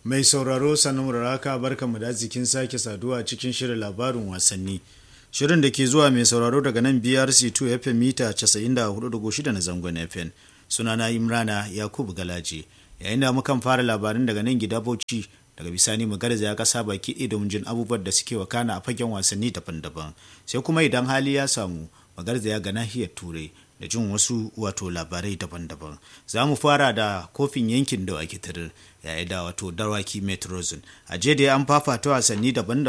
Mai sauraro sannan raka barka mu da zikin sake saduwa cikin shirin labarin wasanni. Shirin da ke zuwa mai sauraro daga nan BRC2 FM mita 94.6 na zangon FM. Sunana Imrana Yakubu Galaje. Yayin da mukan fara labarin daga nan gida Bauchi daga bisani mu garza ya kasa baki ɗaya domin jin abubuwan da suke wakana a fagen wasanni daban-daban. Sai kuma idan hali ya samu magarza ya ga nahiyar Turai da jin wasu wato labarai daban-daban za mu fara da kofin yankin da ake tarar yayin da wato dawaki metrozone a jiya da an fafata wasanni daban-daban